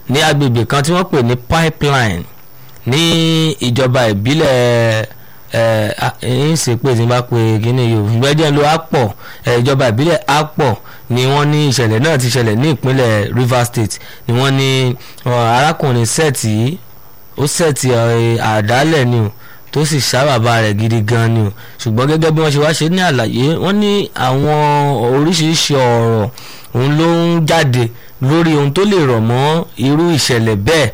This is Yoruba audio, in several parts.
ní agbègbè kan tí wọ́n pè ní pipeline ní ìjọba ìbílẹ̀ ẹ̀ ń ṣe pé tí n bá pe kíní yòó ìgbẹ́jẹ́ ló á pọ̀ ìjọba ìbílẹ̀ á pọ̀ ni wọ́n ní ìṣẹ̀lẹ̀ náà ti ṣẹlẹ̀ ní ìpínlẹ̀ Rivers State ni wọ́n ní arákùnrin sẹ́ẹ̀tì ó sẹ́ẹ̀tì àdálẹ̀ ni o tó sì ṣá bàbá rẹ̀ gidi gan ni o ṣùgbọ́n gẹ́gẹ́ bí wọ́n ṣe wá ṣe ní àlàyé wọ́n ní àwọn oríṣiríṣi ọ̀rọ̀ òun ló ń jáde lórí ohun tó lè rọ̀ mọ́ irú ìṣẹ̀lẹ̀ bẹ́ẹ̀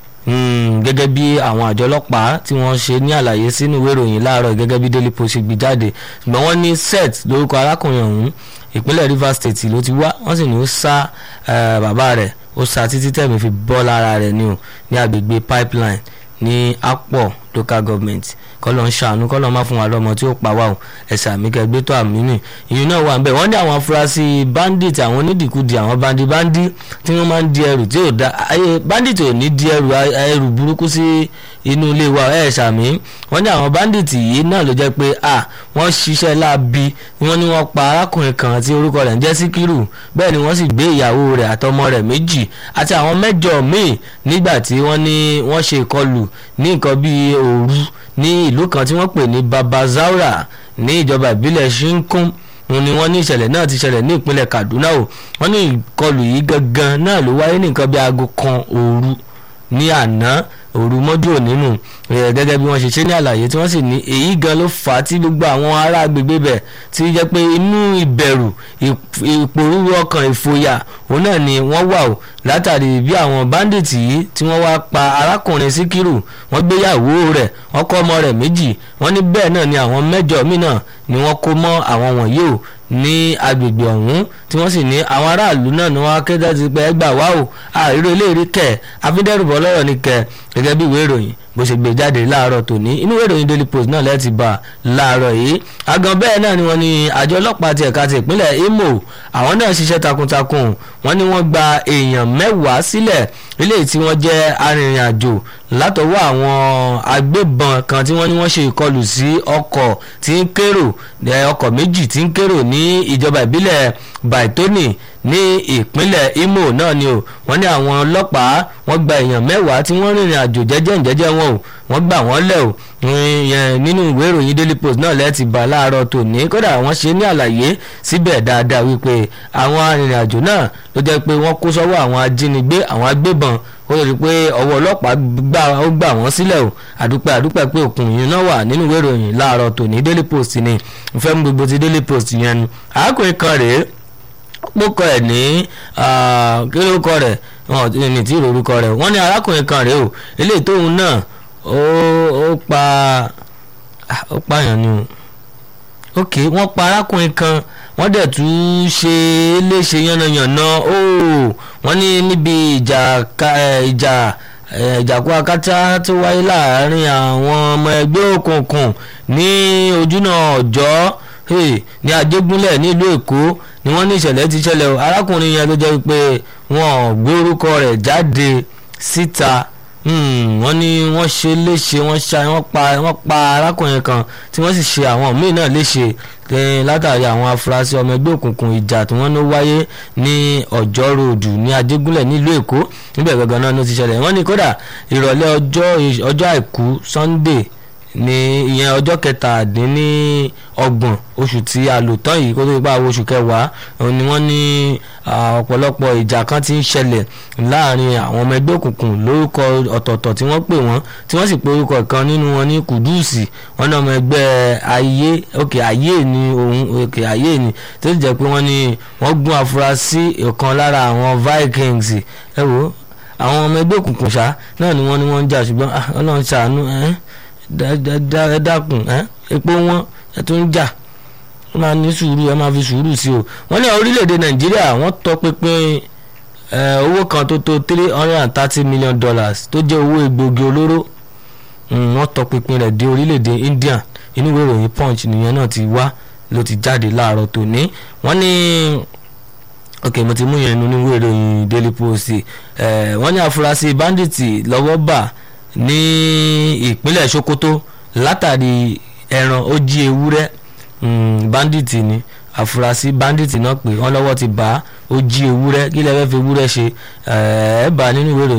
gẹ́gẹ́ bí àwọn àjọ ọlọ́pàá tí wọ́n ṣe ní àlàyé sínú ìwé ìròyìn láàárọ̀ gẹ́gẹ́ bí Daily Post ṣe gbé jáde ṣùgbọ́n wọ́n ní set lórúkọ arákùnrin ọ̀hún ìpínlẹ̀ Rivers State ló ti wá wọ́n sì ní ó sá bàbá rẹ̀ ó sá títí tẹ̀mí fi bọ́ lára rẹ̀ ni o ní agbègbè pipeline ní Akpọ̀ local government kọ́lọ́ ń ṣàánú kọ́lọ́ má fún wa lọ́mọ tí ó pa wá o ẹ̀sà mi kẹgbẹ́ tó àmì nì ìyẹn náà wà ń bẹ̀ wọ́n ní àwọn afurasí bandit àwọn onídìkudì àwọn bandi bandi tí wọ́n máa ń di ẹrù tí ò da ayé bandit ò ní di ẹrù ẹrù burúkú sí inú ilé wa ẹ̀ ṣàmì wọ́n ní àwọn bandit yìí náà ló jẹ́ pé à wọ́n ṣiṣẹ́ láabi wọ́n ní wọ́n pa arákùnrin kan tí orúkọ rẹ̀ ń jẹ́ síkírù bẹ́ẹ̀ ni wọ́n sì gbé ìyàwó rẹ̀ àtọmọ rẹ̀ méjì àti àwọn mẹ́jọ míì nígbà tí wọ́n ní wọ́n ṣe ìkọlù ní nǹkan bíi òru ní ìlú kan tí wọ́n pè ní babazaura ní ìjọba ìbílẹ̀ shinkun òun ni wọ́n ní ìṣẹ̀lẹ̀ náà ti ṣẹlẹ̀ ní ìpínlẹ̀ kaduna o wọ́n ní ìkọlù yìí gangan náà ló wáyé ní nǹkan bíi aago kan òru ní àná òru mọ́jú òní nù gẹ́gẹ́ bí wọ́n ṣe ṣe ní àlàyé tí wọ́n sì ní èyí gan ló fà á tí gbogbo àwọn ará agbègbè bẹ̀ tí jẹ́ pé inú ìbẹ̀rù ìpòrúurú ọkàn ìfòyà òun náà ni wọ́n wà o látàrí bí àwọn báńdíìtì yìí tí wọ́n wá pa arákùnrin síkírù wọ́n gbéyàwó rẹ̀ wọ́n kọ́ ọmọ rẹ̀ méjì wọ́n ní bẹ́ẹ̀ náà ni àwọn mẹ́jọ míì náà ni wọ́n kó mọ́ àwọn wọ̀nyí o ní agbègbè ọ̀hún tí wọ́n sì ní àwọn aráàlú náà ni wọ́n á kéde ti pé ẹgbà wá o àìrò eléyìí kẹ̀ afídẹ́rùbọ̀ lọ́rọ̀ ní kẹ̀ gẹ́gẹ́ bí ìwé ìròyìn bó ṣe gbé jáde láàárọ̀ tòní inú ìwé ìròyìn Daily Post náà lẹ́ẹ̀tì bá láàárọ̀ yìí àgàn bẹ́ẹ̀ náà ni wọ́n ní àjọ ọlọ́pàá ti ẹ̀ka ti ìpínlẹ̀ Imo àwọn náà ṣiṣẹ́ takuntakun wọ́n ní wọ́n gba èèyàn mẹ́wàá sílẹ̀ eléyìí tí wọ́n jẹ́ arìnrìn-àjò látọwọ́ àwọn agbébọn kan tí wọ́n ní wọ́n ṣe ìkọlù sí ọkọ̀ tí ń kérò ọkọ̀ méjì tí ń kérò ní ìjọba ìbílẹ̀ Baitoni ní ìpínlẹ̀ Imo náà ni o wọ́n ní àwọn ọlọ́pàá wọ́n gba èèyàn mẹ́wàá tí wọ́n rìnrìn àjò jẹ́jẹ́ jẹ́jẹ́ wọn o wọ́n gbà wọ́n lẹ̀ o nínú ìwé ìròyìn Daily Post náà lẹ́ẹ̀tì bá láàárọ̀ tòní kódà wọ́n ṣe ní àlàyé síbẹ̀ dáadáa wípé àwọn arìnrìn àjò náà ló jẹ́ pé wọ́n kó sọ́wọ́ àwọn ajínigbé àwọn agbébọn ó lè rí i pé ọwọ́ ọlọ́pàá gbà ó gbà wọ́n sílẹ̀ o àdúpẹ́ àdúpẹ́ pé òkun yìí náà wà nínú ìwé ìròyìn láàárọ̀ tòní Daily Post ni ìfẹ́ mú gbogbo ti Daily Post yẹn nu àákùnrin kan rèé pókọ ẹ̀ ní kí ló kọ rẹ̀ wọn ní tí ìrorúkọ rẹ̀ wọ́n ní arákùnrin kan rèé o eléyìí tóun náà ó pa ó pààyàn ni o ok wọ́n pa arákùnrin kan wọ́n dẹ̀ tún ṣe é léṣe yánnayànna ó wọ́n ní níbi ìjà ìjà ìjàkú akátá tó wáyé láàárín àwọn ọmọ ẹgbẹ́ òkùnkùn ní ojúnà ọjọ́ ní ajégúnlẹ̀ nílùú èkó ni wọ́n ní ìṣẹ̀lẹ̀ ti ṣẹlẹ̀ o arákùnrin yẹn ló jẹ́ pé wọ́n gbé orúkọ rẹ̀ jáde síta wọ́n ní wọ́n ṣe léṣe wọ́n ṣá wọ́n pa wọ́n pa arákùnrin kan tí wọ́n sì ṣe àwọn míì náà léṣe látàrí àwọn afurasí ọmọ ẹgbẹ́ òkùnkùn ìjà tí wọ́n ló wáyé ní ọjọ́ ròdù ní ajégúnlẹ̀ nílùú èkó níbẹ̀ gangan náà ló ti ṣẹlẹ̀ wọ́n ní kódà ìrọ̀lẹ́ ọjọ́ àìkú sunday ní ìyẹn ọjọ́ kẹtàdínní ọgbọ̀n oṣù tí a lò tán yìí kó tó ipá oṣù kẹwàá ni wọ́n ní ọ̀pọ̀lọpọ̀ ìjà kan ti ń ṣẹlẹ̀ láàrin àwọn ọmọ ẹgbẹ́ òkùnkùn lórúkọ ọ̀tọ̀ọ̀tọ̀ tí wọ́n pè wọ́n tí wọ́n sì pe orúkọ kan nínú wọn ní kùdùsì wọn ní ọmọ ẹgbẹ́ ayé òkè ayé ni òun òkè ayé ni tó sì jẹ́ pé wọ́n ní wọ́n gún afurasí ọ̀kan lára àwọn vikings ẹ wo àwọn ọmọ ẹgbẹ́ òkùnkùn ṣá náà ni wọ́n ní wọ́n ń jà ṣùgbọ́n ọlọ́run ṣàánú ẹ́ ẹ dákun ẹ epo wọn ẹ tún ń jà ẹ máa ní sùúrù ẹ máa fi sùúrù sí o wọ́n ní orílẹ̀-èdè nàìjíríà wọ́n tọpinpin owó kan tó tó three hundred and thirty million dollars tó jẹ́ owó egbògi olóró wọ́n tọpinpin rẹ̀ dé orílẹ̀-èdè India inú ìwé ìròyìn punch nìyẹn náà ti wá ló ti jáde láàárọ̀ tòní wọ́n ní ok mo ti mú yẹn nínú ìwé ìròyìn Daily Post wọ́n ní afurasí bandits lọ́wọ́ bà ní ìpínlẹ̀ Sokoto látàrí ẹran ó jí ewúrẹ́ bandit ni àfúrásì bandit náà pé wọ́n lọ́wọ́ ti bá ó jí ewúrẹ́ kí lè fẹ́ fi ewúrẹ́ ṣe ẹ̀ẹ́ bá nínú ìwé ìròyìn.